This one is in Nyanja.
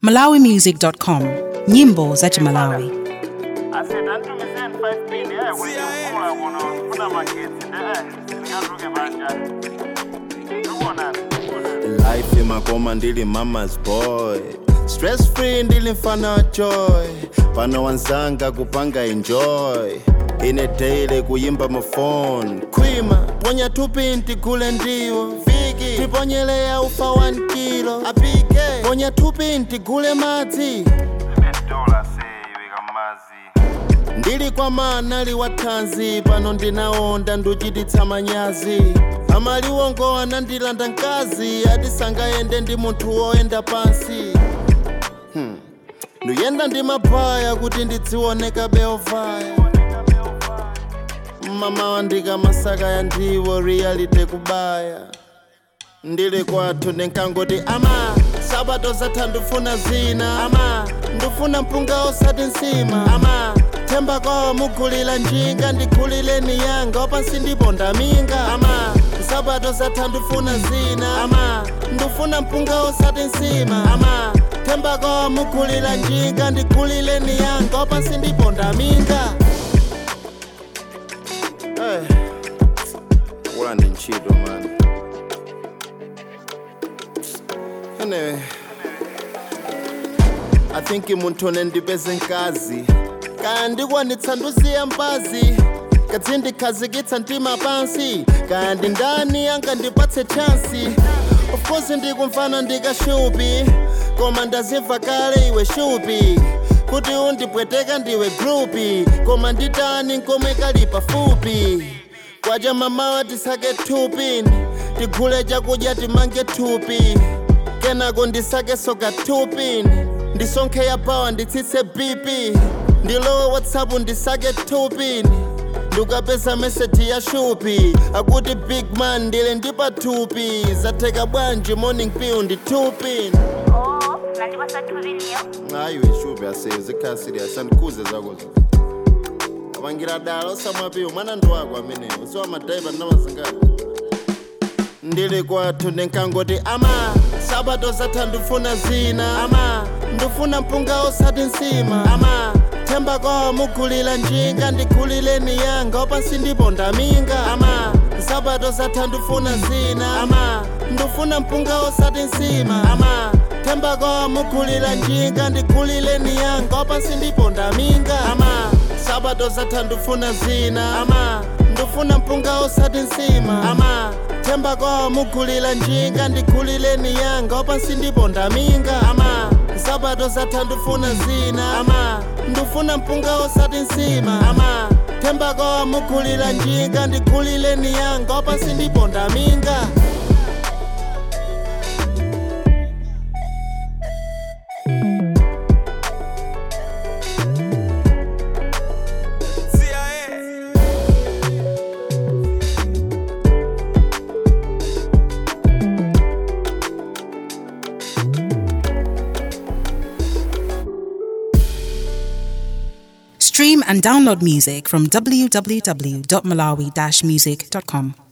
malawimusic.com nyimbo za chimalawi asetantumiseni 5 pin eh kuyikula kuno sifuna magetsi eh singazuke banjani ubonani life imakoma ndili mama's boy stress free ndili mfana wa joy pano wanzanga kupanga enjoy ine daily kuyimba mafone khwima ponya tupinti kule ndiwo viki tiponyeleya ufa 1 kilo apike ponya tupinti kule madzi dola seyiweka mazi ndili kwa manali wathanzi pano ndinaonda nduchititsa manyazi amaliwongo anandilanda mkazi ati sangayende ndi munthu woyenda pansi hmm. nduyenda ndi mabaya kuti ndidzioneka beovaya mama ndikamasaka ya ndiwo reality kubaya ndili kwathu ndinkangoti ama sabato zatha ndifuna zina ama ndifuna mpunga osati nsima ama themba kwawo mugulira njinga ndigulireni yanga wapansi ndipo ndaminga ama sabato zatha ndifuna zina ama ndifuna mpunga osati nsima ama themba kwawo mugulira njinga ndigulireni yanga wapansi ndipo ndaminga hey. wula ndi ntchito mani Anyway, I think munthu nendipeze nkazi kaya ndikwanitsa nduziya mbazi kadzi ndikhazikitsa mtima pansi kaya ndi ndani angandipatse chansi of course ndikumfana ndikashupi koma ndazimva kale iwe shupi kuti undipweteka ndiwe grupi koma nditani nkomwe kali pafupi kwaja mamawa tisake thupini tigule chakudya timange thupi kenako ndisake soka thupini ndisonkhe ya pawa nditsitse bp ndilowe whatsapp ndisake thupini ndikapeza meseji ya shupi akuti big man ndile ndipathupi zatheka bwanji morning piu ndithupini Oh, nandipasa thuvinio ayiwe shupi aseye zikhala serious andikhuze zakozo apangira dala osamwapiwo mwana ndi wako ameneyo usiwa madaiva ndamazingati ndili kwathu ndinkangoti ama sabato zatha ndifuna zina ama ndifuna mpunga osati nsima ama themba kwawo mugulira njinga ndigulireni yanga wapansi ndipo ndaminga ama sabato zatha ndifuna zina ama ndifuna mpunga osati nsima ama themba kwawo mugulira njinga ndigulireni yanga wapansi ndipo ndaminga ama sabato zatha ndifuna zina ama ndifuna mpunga osati nsima ama themba kwawo mugulira njinga ndigulireni yanga wapansi ndipo ndaminga ama sabato zatha ndifuna zina ama ndifuna mpunga osati nsima ama themba kwawo mugulira njinga ndigulireni yanga wapansi ndipo ndaminga stream and download music from www.malawi-music.com